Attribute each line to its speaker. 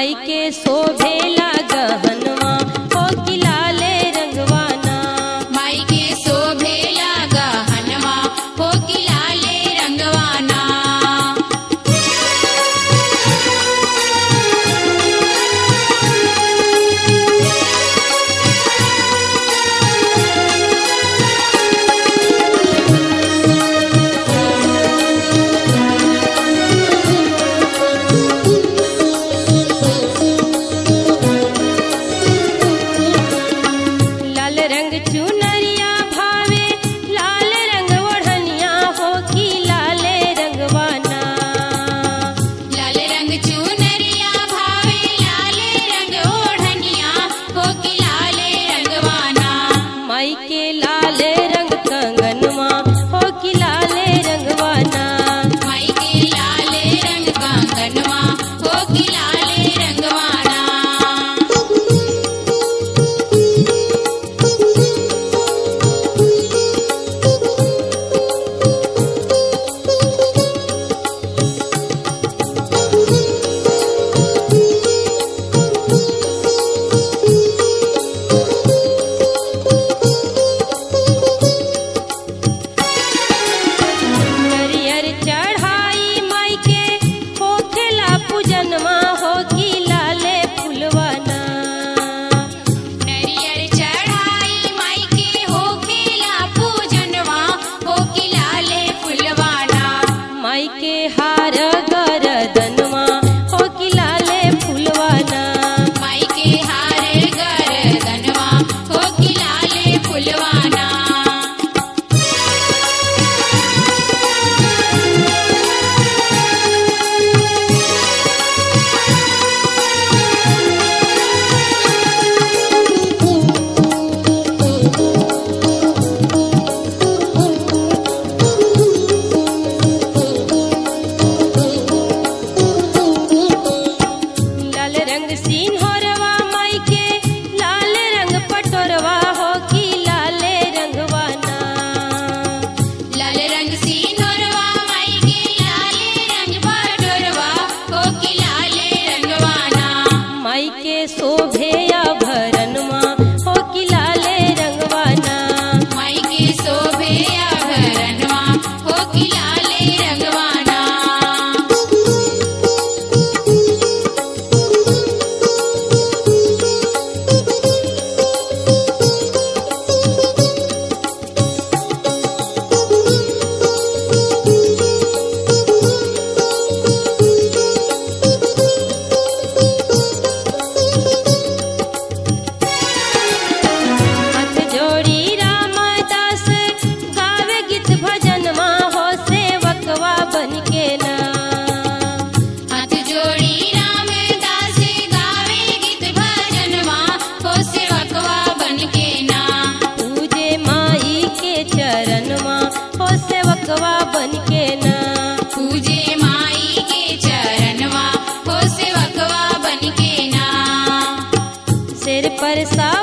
Speaker 1: माई के शोभेला गहनवा हो कि लाले रंगवाना
Speaker 2: माई के शोभेला गहनवा हो कि लाले रंगवाना
Speaker 1: लाल रंग चुनरिया भावे लाल रंग ओढ़निया हो कि लाले रंगवाना
Speaker 2: लाल रंग चुनरिया भावे लाले रंग ओढ़निया हो कि लाले रंगवाना
Speaker 1: माई के लाल रंग कंगनवा हो कि लाले रंगवाना
Speaker 2: माई के लाले रंग कंगनवा हो कि लाले रंगवाना
Speaker 1: हरियर चढ़ाई माई के होखेला पूजनवा हो कि लाले फुलवाना
Speaker 2: नरियर चढ़ाई माई के हो खेला पूजनवा हो कि लाले फुलवाना
Speaker 1: माई के हार गरदनवा हो कि लाले फुलवाना
Speaker 2: माई के हार गरदनवा हो कि लाले फुलवाना
Speaker 1: लाल रंग सिंहरवा माई के लाल रंग पटोरवा हो कि लाले रंगवाना
Speaker 2: लाल रंग सिंदूरवा माई के लाले रंग बटोरवा हो कि लाले रंगवाना
Speaker 1: माई के शोभेया भरनवा हो कि लाले रंगवाना
Speaker 2: माई के शोभे आभरणवा हो कि लाले रंगवाना
Speaker 1: हाथ जोड़ी रामदास गावे गीत भजनवा हो सेवकवा बन के ना
Speaker 2: हाथ जोड़ी रामदास गावे गीत भजनवा हो सेवकवा बनके ना
Speaker 1: पूजे माई के चरणवा हो सेवकवा बन के ना
Speaker 2: पूजे माई के चरणवा हो सेवकवा बनके ना
Speaker 1: सिर पर सा